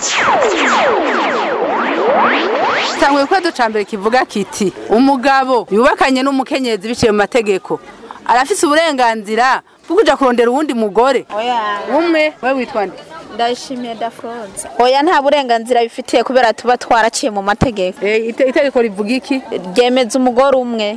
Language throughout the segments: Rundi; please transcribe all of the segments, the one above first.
tangwe ikibazo ca mbere kivuga kiti umugabo yubakanye n'umukenyezi biciye mu mategeko arafise uburenganzira bwo kuja kurondera uwundi mugore umwe we witwa nde ndayishimiye dafroza oya nta burenganzira bifitiye kubera tuba twaraciye mu mategeko Eh, ite- itegeko rivuga iki ryemeza umugore umwe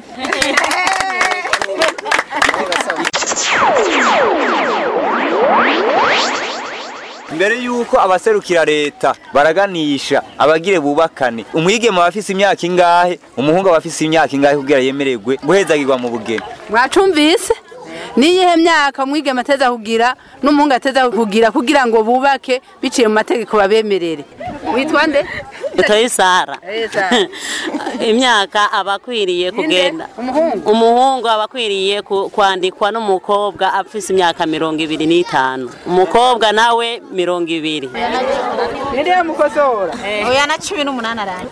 mbere yuko abaserukira leta baraganisha abagire bubakane umwigeme aba afise imyaka ingahe umuhungu aba afise imyaka ingahe kugira yemererwe guhezagirwa mu bugeni mwacumvise niyihe myaka umwigeme ateza kugira n'umuhungu ateza kugira kugira ngo bubake biciye mu mategeko babemerere witwa nde Toyi Sara. Eh, Sara. Imyaka aba akwiriye kugenda. umuhungu Umuhungu aba akwiriye ku- kwandikwa n'umukobwa afise imyaka mirongo ibiri n'itanu. Umukobwa nawe mirongo ibiri. ninde yamukosora oya na cumi n'umunani aranga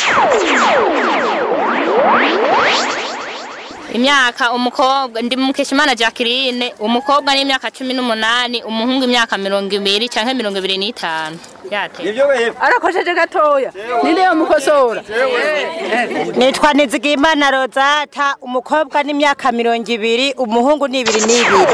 imyaka umukobwa ndi mukeshimana Jacqueline umukobwa ni imyaka cumi n'umunani umuhungu imyaka mirongo ibiri canke mirongo ibiri n'itanu yate nivyo wewe arakosheje gatoya ninde yamukosora nitwa nizigimana rozata umukobwa n'imyaka mirongo ibiri umuhungu ni ibiri n'ibiri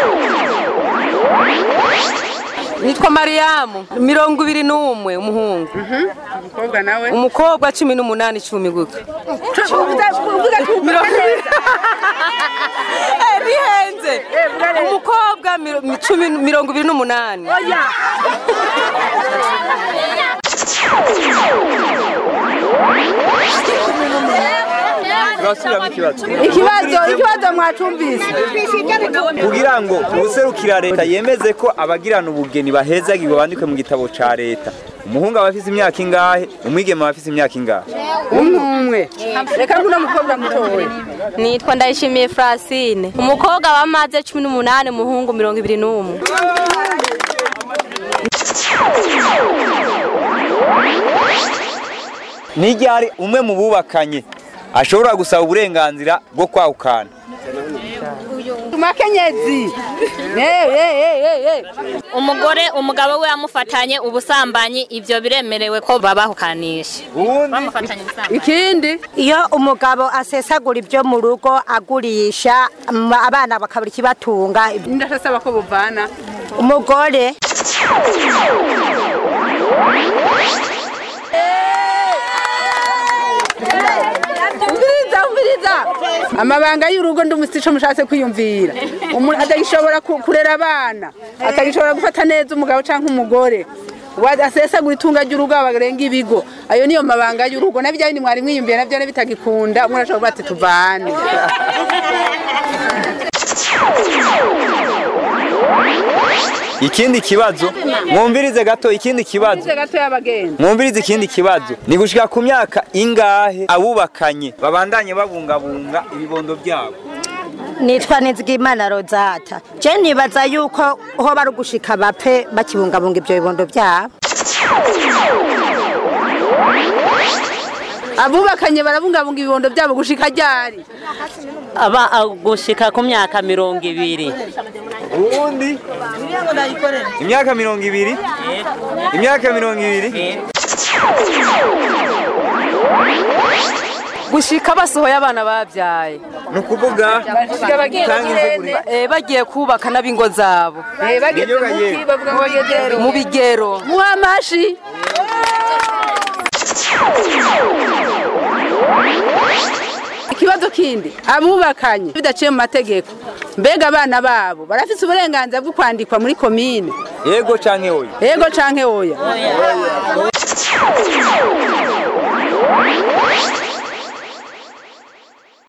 nitwa mariyamu mirongo ibiri n'umwe umuhungu umukobwa nawe umukobwa cumi n'umunani cumi gutyo mirongo Eh, bihenze umukobwa miro- mi- cumi mirongo ibiri n'umunani turasubiramo ikibazo ikibazo ikibazo mwacumvise kugira ngo uwuserukira leta yemeze ko abagirana ubugeni bahezagirwa bandikwe mu gitabo ca leta umuhungu aba afise imyaka ingahe umwigeme aba afise imyaka ingahe umwe umwe reka nguno mukobwa mutoya nitwa ndayishimiye francine umukobwa wamaze cumi n'umunani umuhungu mirongo ibiri n'umwe n'iryari umwe mu bubakanye ashobora gusaba uburenganzira bwo kwahukana makenyezi Eh, eh, eh, eh, eh. umugore umugabo we yamufatanye ubusambanyi ivyo biremerewe ko babahukanisha bamufatanye ubusambanyi ikindi iyo umugabo asesagura ibyo mu rugo agurisha m- abana bakabura ikibatunga ndashasaba ko buvana umugore umviriza umviriza amabanga y'urugo ndumutse ico mushatse kwiyumvira umuntu atagishobora ku- kurera abana atagishobora gufata neza umugabo canke umugore Wa- asesagura itunga ry'urugo barenga ibigo ayo niyo mabanga y'urugo nabyo bindi mwari mwiyumviye nabyo bitagikunda umuntu ashobora kuba ati tuvane ikindi kibazo mwumvirize gato ikindi kibazo Ize gato y'abagenzi mwumvirize ikindi kibazo ni gushika ku myaka ingahe abubakanye babandanye babungabunga ibibondo byabo nitwa nizigimana rozata je nibaza yuko ho bari ugushika bapfe bakibungabunga ibyo bibondo byabo abubakanye barabungabunga ibibondo byabo gushika ryari Aba a- gushika ku myaka mirongo ibiri. ubundi imyaka mirongo ibiri imyaka mirongo ibiri gushika basohoye abana babyaye ni ukuvuga Bashika bagiye Tanga kugirene. insiguro. Eh, bagiye kubaka n'abingo zabo Eh, bageze Nibyo mu bagiye. ki bavuga ngo bageze mu bigero muha amashi ikibazo kindi abubakanye bidaciye mu mategeko mbega abana babo barafise uburenganzira bwo kwandikwa muri komine yego canke oya yego canke oya